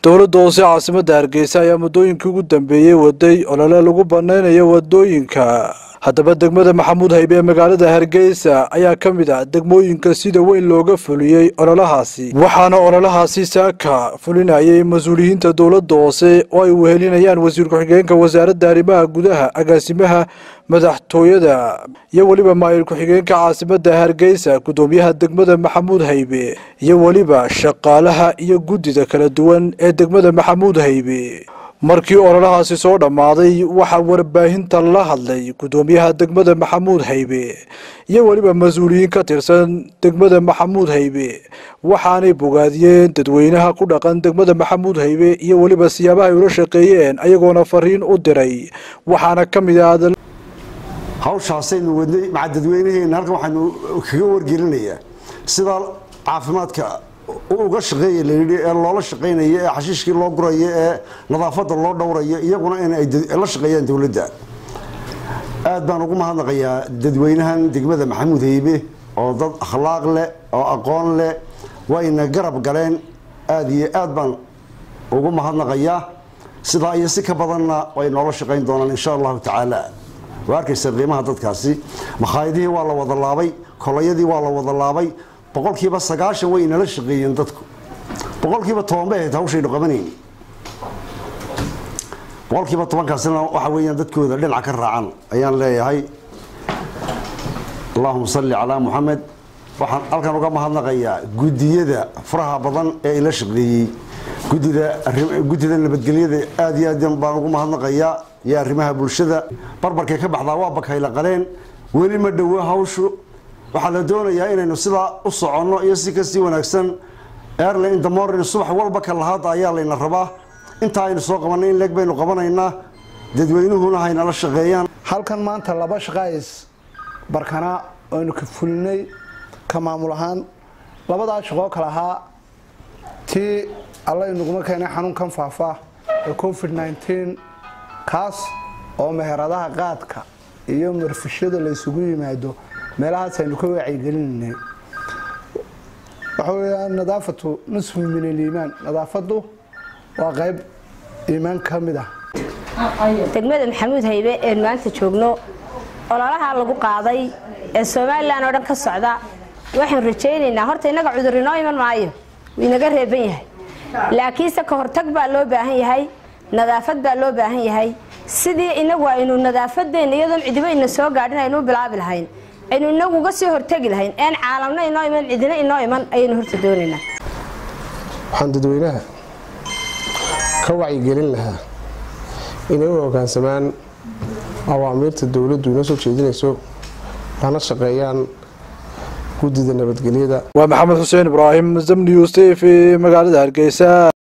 dowladda hoose caasimadda hargeysa ayaa muddooyinkii ugu dambeeyey waday olole lagu banaynayo wadooyinka haddaba degmada maxamuud haybe ee magaalada hargeysa ayaa ka mid ah degmooyinka sida weyn looga fuliyey ololahaasi waxaana ololahaasi saaka fulinayay mas-uuliyiinta dowladda hoose oo ay wehelinayaan wasiir ku-xigeenka wasaaradda arrimaha gudaha agaasimaha madaxtooyada iyo weliba maayir ku-xigeenka caasimadda hargeysa guddoomiyaha degmada maxamuud haybe iyo weliba shaqaalaha iyo guddida kala duwan ee degmada maxamuud haybe markii ololahaasi soo dhammaaday waxaa warbaahinta la hadlay guddoomiyaha degmada maxamuud haybe iyo weliba mas-uuliyiin ka tirsan degmada maxamuud haybe waxaanay bogaadiyeen dadweynaha ku dhaqan degmada maxamuud haybe iyo weliba siyaabaha ay ula shaqeeyeen ayagoona fariin u diray waxaana ka mid ah hawshaasaynu wadnay maca dadweynaheena halkan waxaanu kaga wargelinayaa sida caafimaadka uga shaqeeya layidhi ee loola shaqaynayo ee xashiishkii loo gurayo ee nadaafadda loo dhowrayo iyaguna in ay la shaqeeyaan dowladda aad baan ugu mahadnaqayaa dadweynahan degmada maxamuud haybe oo dad akhlaaq leh oo aqoon leh wayna garab galeen aada iyo aad baan ugu mahadnaqayaa sidaa iyo si ka badanna way noola shaqayn doonaan insha allahu tacaala waa arkaysa qiimaha dadkaasi makhaayadihii waa la wada laabay kolayadii waa la wada laabay boqolkiiba sagaashan way inala shaqeeyeen dadku boqolkiiba toban bay ahayd hawshaynu qabanayni boqolkiiba tobankaasina waxa weeyaan dadkooda dhinaca ka raacan ayaan leeyahay allahuma salli calaa muxamed waxaan halkan uga mahadnaqayaa guddiyada faraha badan ee ila shaqeeyey gudida guddida nabadgelyada aada iyo aad baan ugu mahadnaqayaa iyo arrimaha bulshada barbarkay ka baxdaa waa bakayla qaleen weli ma dhowo hawshu waxaa la doonayaa inaynu sidaa u soconno iyo si kasii wanaagsan airline in the morning subax walba ka lahaada ayaa layna rabaa intaa aynu soo qabanay in leeg baynu qabanaynaa dadweynuhuna haynala shaqeeyaan halkan maanta laba shaqays barkanaa aynu ka fulinay ka maamul ahaan labadaa shaqoo kale ahaa tii alla inaguma keenay xanuunkan faafa ee covid nneteen kaas oo meheradaha qaadka iyo marfishada laysugu yimaado meelahaas aynu ka wacyigelinanay waxa weeyaan nadaafatu nusfu min aliimaan nadaafadu waa qayb iimaan ka mid ah degmada maxamuud haybe eenu maanta joogno ololaha lagu qaaday ee somalilan oo dhan ka socda waxaan rajaynaynaa horta innaga cudur inoo iman maayo wuu inaga reeban yahay laakiinse ka hortag baa loo baahan yahay nadaafad baa loo baahan yahay sidii inagu aynu nadaafadeena iyadoon cidibo ina soo gaadhin aynu u bilaabi lahayn aynu inagu uga sii hortegi lahayn een caalamna inoo iman cidina inoo iman ayaynu horta doonaynaa waxaan dadweynaha ka wacyigelin lahaa inay u hogaansamaan awaamiirta dowladdu inoo soo jeedinayso lana shaqeeyaan guddida nabadgelyada waa maxamed xuseen ibraahim zamnius t v magaalada hargeysa